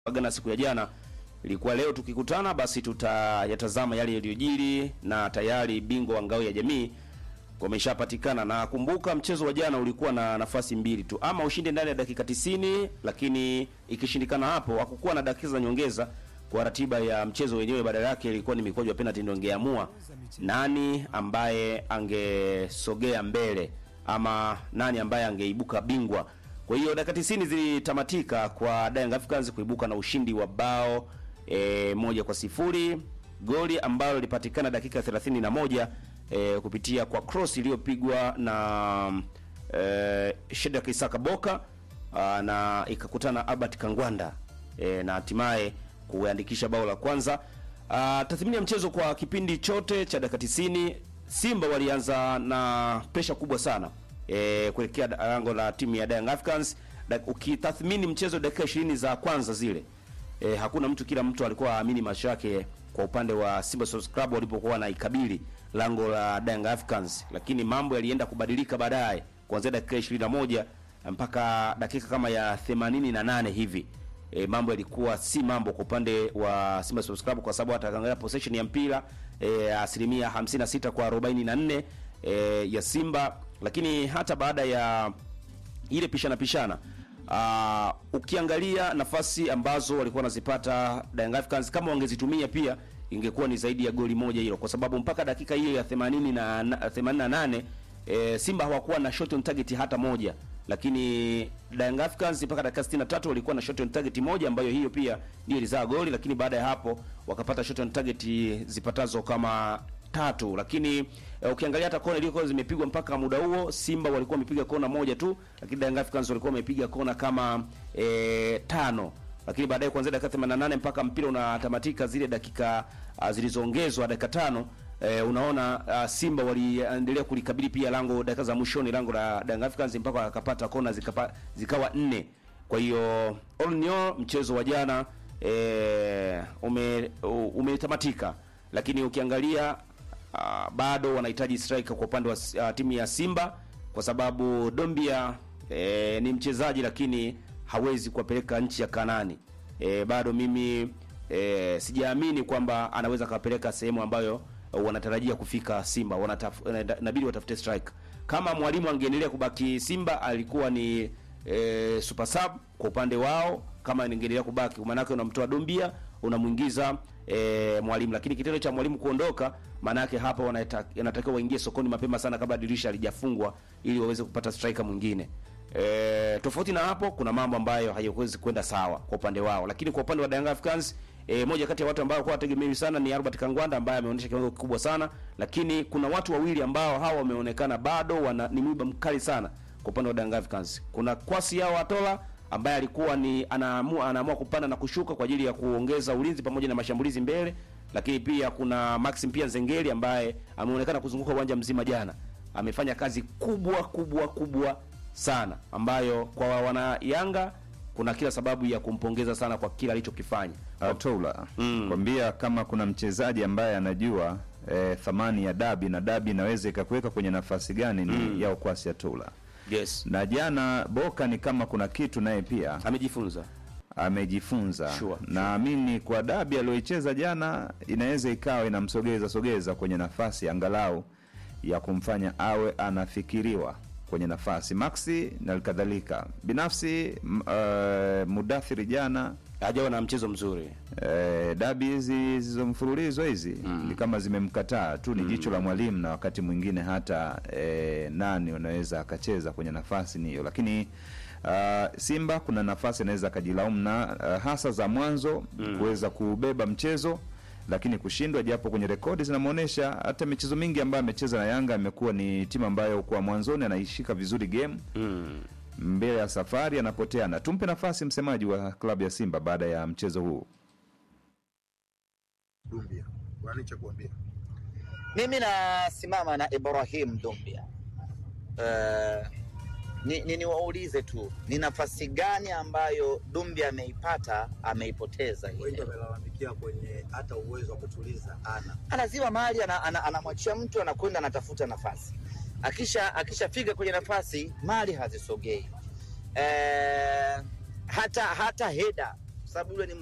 agana siku ya jana ilikuwa leo tukikutana basi tutayatazama yale yaliyojiri na tayari bingwa wa ngao ya jamii wameshapatikana na kumbuka mchezo wa jana ulikuwa na nafasi mbili tu ama ushinde ndani ya dakika 90 lakini ikishindikana hapo hakukuwa na dakika za nyongeza kwa ratiba ya mchezo wenyewe badala yake ilikuwa ni mikwaju ya penalty ndio ingeamua nani ambaye angesogea mbele ama nani ambaye angeibuka bingwa kwa hiyo dakika 90 zilitamatika kwa Young Africans kuibuka na ushindi wa bao e, moja kwa sifuri goli ambalo lilipatikana dakika 31 e, kupitia kwa cross iliyopigwa na e, Shedrack Isaka Boka a, na ikakutana Albert Kangwanda e, na hatimaye kuandikisha bao la kwanza. Ah, tathmini ya mchezo kwa kipindi chote cha dakika 90 Simba walianza na presha kubwa sana e, kuelekea lango la timu ya Young Africans. Da- Ukitathmini mchezo dakika 20 za kwanza zile e, hakuna mtu, kila mtu alikuwa aamini macho yake kwa upande wa Simba Sports Club walipokuwa wanaikabili lango la Young Africans, lakini mambo yalienda kubadilika baadaye kuanzia dakika 21 mpaka dakika kama ya 88 hivi e, mambo yalikuwa si mambo kwa upande wa Simba Sports Club kwa sababu ataangalia possession ya mpira e, asilimia 56 kwa 44 e, ya Simba, lakini hata baada ya ile pishana pishana uh, ukiangalia nafasi ambazo walikuwa wanazipata Young Africans kama wangezitumia pia ingekuwa ni zaidi ya goli moja hilo, kwa sababu mpaka dakika hiyo ya 80 na na- 88 e, Simba hawakuwa na shot on target hata moja, lakini Young Africans mpaka dakika 63 walikuwa na shot on target moja ambayo hiyo pia ndio ilizaa goli, lakini baada ya hapo wakapata shot on target zipatazo kama tatu lakini eh, ukiangalia hata kona iliyokuwa zimepigwa mpaka muda huo Simba walikuwa wamepiga kona moja tu, lakini Young Africans walikuwa wamepiga kona kama eh, tano lakini baadaye kuanzia dakika 88 mpaka mpira unatamatika zile dakika uh, zilizoongezwa dakika tano eh, unaona uh, Simba waliendelea kulikabili pia lango dakika za mwishoni lango la Young Africans mpaka wakapata kona zikapa, zikawa nne kwa hiyo all in all mchezo wa jana eh, ume umetamatika lakini ukiangalia uh, bado wanahitaji striker kwa upande wa uh, timu ya Simba kwa sababu Dombia eh, ni mchezaji lakini hawezi kuwapeleka nchi ya Kanani. Eh, bado mimi eh, sijaamini kwamba anaweza kawapeleka sehemu ambayo uh, wanatarajia kufika Simba. Wanataf, inabidi watafute striker. Kama mwalimu angeendelea kubaki Simba alikuwa ni e, super sub kwa upande wao, kama ingeendelea kubaki, maanake unamtoa Dombia unamwingiza e, mwalimu. Lakini kitendo cha mwalimu kuondoka, maanake hapa wanata- wanatakiwa waingie sokoni mapema sana kabla dirisha halijafungwa ili waweze kupata striker mwingine. E, tofauti na hapo, kuna mambo ambayo hayawezi kwenda sawa kwa upande wao, lakini kwa upande wa Young Africans E, moja kati ya watu ambao kwa wategemewi sana ni Albert Kangwanda ambaye ameonyesha kiwango kikubwa sana, lakini kuna watu wawili ambao hawa wameonekana bado wana ni mwiba mkali sana kwa upande wa Young Africans. Kuna Kwasi yao Atola ambaye alikuwa ni anaamua anaamua kupanda na kushuka kwa ajili ya kuongeza ulinzi pamoja na mashambulizi mbele, lakini pia kuna Maxim pia Zengeli ambaye ameonekana kuzunguka uwanja mzima jana. Amefanya kazi kubwa kubwa kubwa sana ambayo kwa wana Yanga kuna kila sababu ya kumpongeza sana kwa kila alichokifanya. Atoula kwambia kama kuna mchezaji ambaye anajua eh, thamani ya dabi na dabi inaweza ikakuweka kwenye nafasi gani ni Yao Kwasi Atoula. Yes. Na jana Boka ni kama kuna kitu naye pia Amejifunza. amejifunza. Sure, Naamini kwa dabi aliyoicheza jana inaweza ikawa inamsogeza sogeza kwenye nafasi angalau ya kumfanya awe anafikiriwa kwenye nafasi Maxi na kadhalika. Binafsi m- eh, Mudathiri jana Hajawa na mchezo mzuri. Eh, dabi hizi zizo mfululizo hizi ni kama zimemkataa tu, ni jicho la mwalimu, na wakati mwingine hata eh, nani unaweza akacheza kwenye nafasi ni hiyo, lakini ah, Simba kuna nafasi anaweza akajilaumu na ah, hasa za mwanzo kuweza kubeba mchezo lakini kushindwa, japo kwenye rekodi zinamwonyesha hata michezo mingi ambayo amecheza na Yanga amekuwa ni timu ambayo kwa mwanzoni anaishika vizuri game mbele ya safari anapoteana. Tumpe nafasi msemaji wa klabu ya Simba baada ya mchezo huu. Dumbia, wani cha kuambia Mimi nasimama na Ibrahim Dumbia. Uh, ni, ni niwaulize tu ni nafasi gani ambayo Dumbia ameipata ameipoteza wengi ile. wamelalamikia kwenye hata uwezo wa kutuliza ana Anazima mali anamwachia ana, anamwachia mtu anakwenda anatafuta nafasi, akisha akishafika kwenye nafasi mali hazisogei. Eh, hata hata heda sababu yule ni